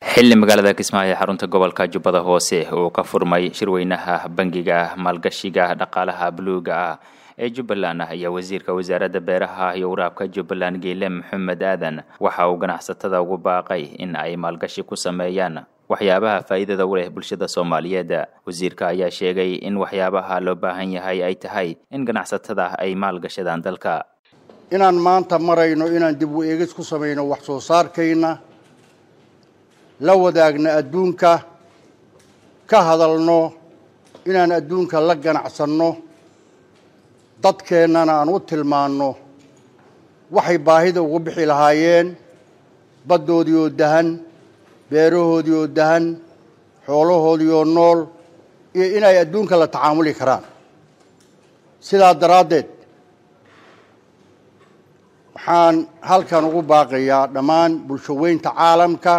xilli magaalada kismaayo xarunta gobolka jubbada hoose uu ka furmay shirweynaha bangiga maalgashiga dhaqaalaha buluuga ah ee jubbaland ayaa wasiirka wasaaradda beeraha iyo waraabka jubbaland geele maxamed aadan waxa uu ganacsatada ugu baaqay in ay maalgashi ku sameeyaan waxyaabaha faa'iidada u leh bulshada soomaaliyeed wasiirka ayaa sheegay in waxyaabaha loo baahan yahay ay tahay in ganacsatada ay maalgashadaan dalka inaan maanta marayno inaan dib u eegis ku samayno wax soo saarkayna la wadaagna adduunka ka hadalno inaan adduunka la ganacsanno dadkeennana aan u tilmaanno waxay baahida ugu bixi lahaayeen baddoodii oo dahan beerahoodii oo dahan xoolahoodii oo nool iyo inay adduunka la tacaamuli karaan sidaa daraaddeed waxaan halkan ugu baaqayaa dhammaan bulsho weynta caalamka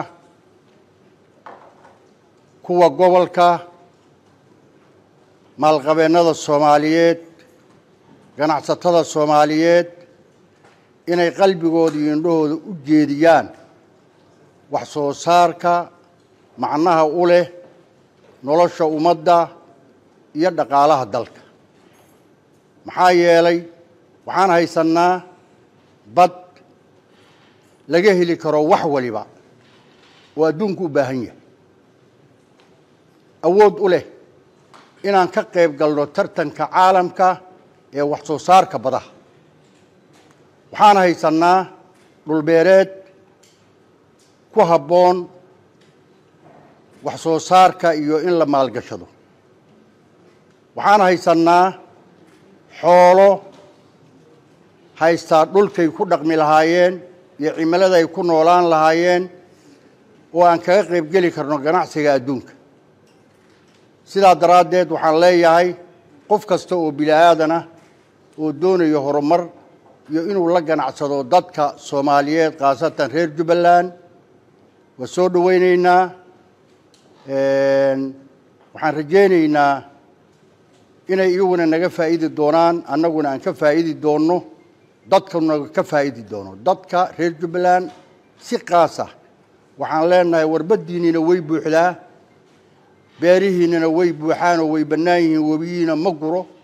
kuwa gobolka maalqabeennada soomaaliyeed ganacsatada soomaaliyeed inay qalbigooda iyo indhahooda u jeediyaan wax soo saarka macnaha u leh nolosha ummadda iyo dhaqaalaha dalka maxaa yeelay waxaan haysannaa bad laga heli karo wax waliba oo adduunku u baahan yahay awood u leh inaan ka qayb galno tartanka caalamka ee wax soo saarka badaha waxaan haysannaa dhulbeereed ku habboon wax soo saarka iyo in la maalgashado waxaan haysannaa xoolo haystaa dhulkay ku dhaqmi lahaayeen iyo cimilada ay ku noolaan lahaayeen oo aan kaga qayb geli karno ganacsiga adduunka sidaa daraaddeed waxaan leeyahay qof kasta oo bini aadan ah oo doonayo horumar iyo inuu la ganacsado dadka soomaaliyeed khaasatan reer jubbaland waa soo dhoweyneynaa waxaan rajaynaynaa inay iyaguna naga faa'idi doonaan annaguna aan ka faa'idi doonno dadkuna ka faa'idi doono dadka reer jubbaland si qaasa waxaan leenahay warbaddiinniina way buuxdaa beerihiinnana way buuxaan oo way bannaan yihiin webiyiina ma guro